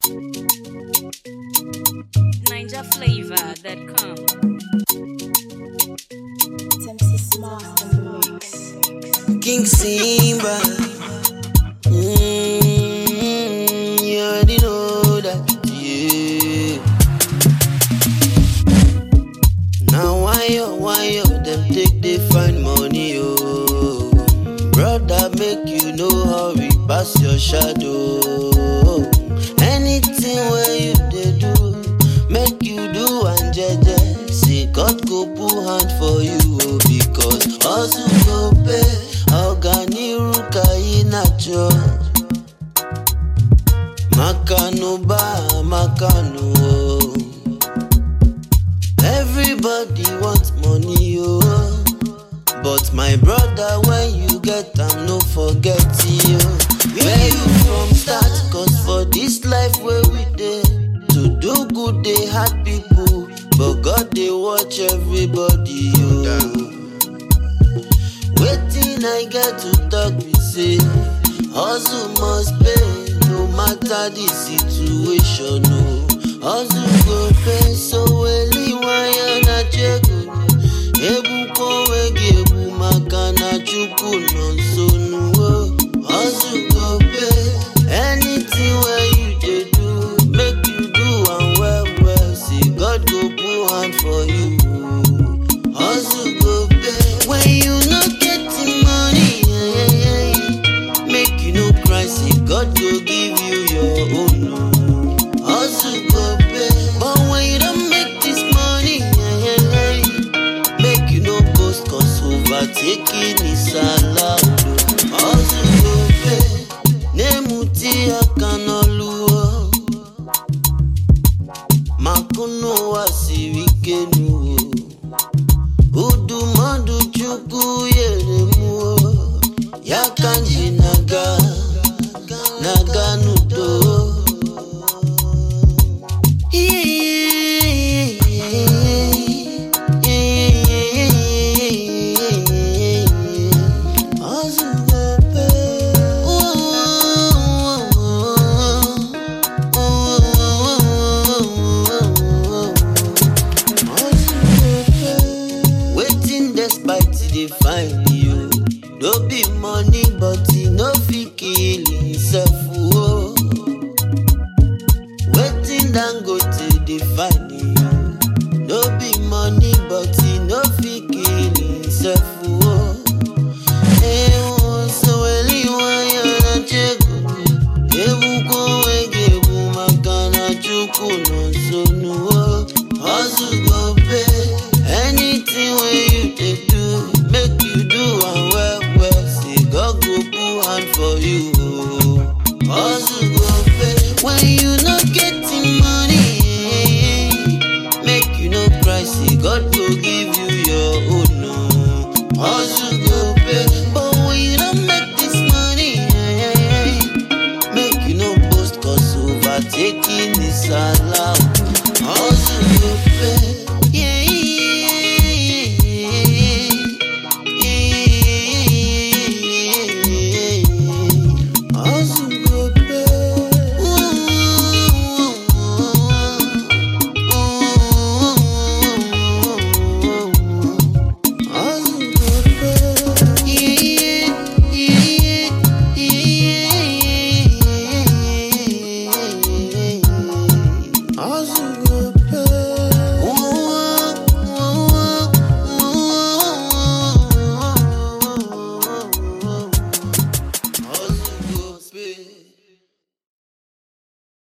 NinjaFlavor.com. Tempsy Smart in the mix. King Simba. Mm, you already know that, yeah. Now why yo, why yo, them take they find money, oh. Brother, make you no hurry, pass your shadow. Anything where you they do, make you do and jeje. Say God go put hand for you, oh, because hustle go pay. Ọganiru ka ị na-achọ. Makanu ba makanu oh. Everybody wants money oh. But my brother when you get am no forget you. Where you from start? Cause for this life where we dey, to do good dey hard people. But God dey watch everybody oh. Wetin I get to talk be say hustle must pay no matter the situation o. Hustle go pay so weliwaya na chego. Ebuka onwe gị egbu maka na Chukwu nọ nso n'uwo. Hustle go pay anything wey you dey do make you do am well well say God go put hand for you. Hustle go pay when you no get the money. Yeah, yeah, yeah. Make you no cry, say God go give you your own. Hustle go pay, but when you don't make this money, yeah, yeah, yeah. make you no boast, cause overtaking is allowed. Hustle go pay, nemuti akanoluo. Makuno wasirikenu. Udumodu chukwu yeremuo. Ya kanji naga, naga nudo. Waiting despite they find you. No be money, but he no fit kill himself. Oh. Waiting dangote dey find you. No be money, but he no fit kill himself. Oh. Eh, oh, so eliwaya na chego. Ebuka onwe gị egbu maka na Chukwu nọ